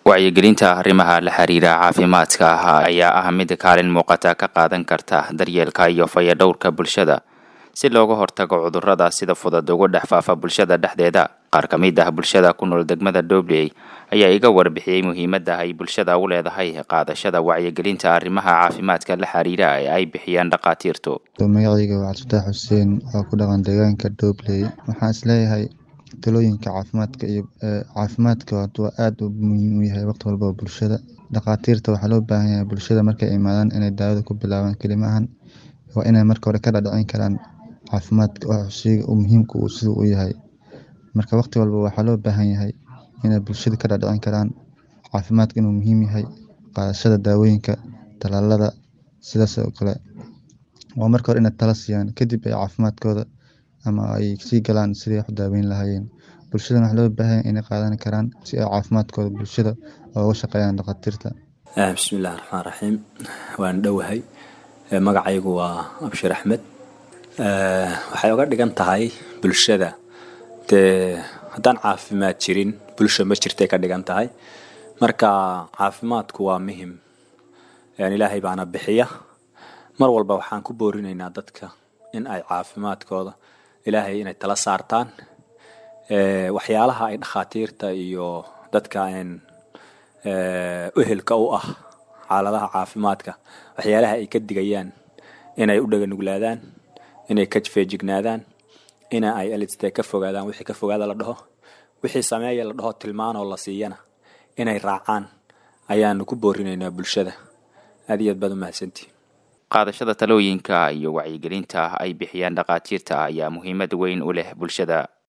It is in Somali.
wacyigelinta arrimaha la xiriira caafimaadka ayaa ah mid kaalin muuqata ka qaadan karta daryeelka iyo fayadhowrka bulshada si looga hortago cudurrada sida fudud ugu dhex faafa bulshada dhexdeeda qaar ka mid ah bulshada ku nool degmada dhobley ayaa iga warbixiyey muhiimadda ay bulshada u leedahay qaadashada wacyigelinta arrimaha caafimaadka la xiriira ee ay bixiyaan dhakhaatiirtu magacayga waa cabdifatax xuseen oo ku dhaqan deegaanka dhobley waxaan isleeyahay talooyinka caafimaadka iyo caafimaadka waa aada u muhiim u yahay waqti walba bulshada dhakhaatiirta waxaa loo baahan yahay bulshada markay imaadaan inay daawada ku bilaabaan kelimahan waa inay marka hore ka dhadhicin karaan caafimaadka sheyga muhiimka uu sida u yahay marka waqti walba waxaa loo baahan yahay inay bulshada ka dhadhicin karaan caafimaadka inuu muhiim yahay qaadashada daawooyinka talaalada sidaas oo kale waa marka hore inay tala siiyaan kadib ay caafimaadkooda ama ay sii galaan sidii wax daaweyn lahaayeen bulshadana waxaa loo baahan yahay inay qaadan karaan si ay caafimaadkooda bulshada uga shaqeeyaan dhakhaatiirta bismillahi raxmaan raxiim waan dhowahay magacaygu waa abshir axmed waxay uga dhigan tahay bulshada dee haddaan caafimaad jirin bulsha ma jirtay ka dhigan tahay marka caafimaadku waa muhim ilaahay baana bixiya mar walba waxaan ku boorinaynaa dadka in ay caafimaadkooda ilaahay inay tala saartaan waxyaalaha ay dhakhaatiirta iyo dadka uhelka u ah xaaladaha caafimaadka waxyaalaha ay ka digayaan inay u dhaganuglaadaan inay ka feejignaadaan ina ay eliste ka fogaadaan wixii ka fogaada la dhaho wixii sameeya la dhaho tilmaanoo la siiyana inay raacaan ayaanu ku boorinaynaa bulshada aad iyo aad baad u mahadsantihin qaadashada talooyinka iyo wacyigelinta ay bixiyaan dhakhaatiirta ayaa muhiimad weyn u leh bulshada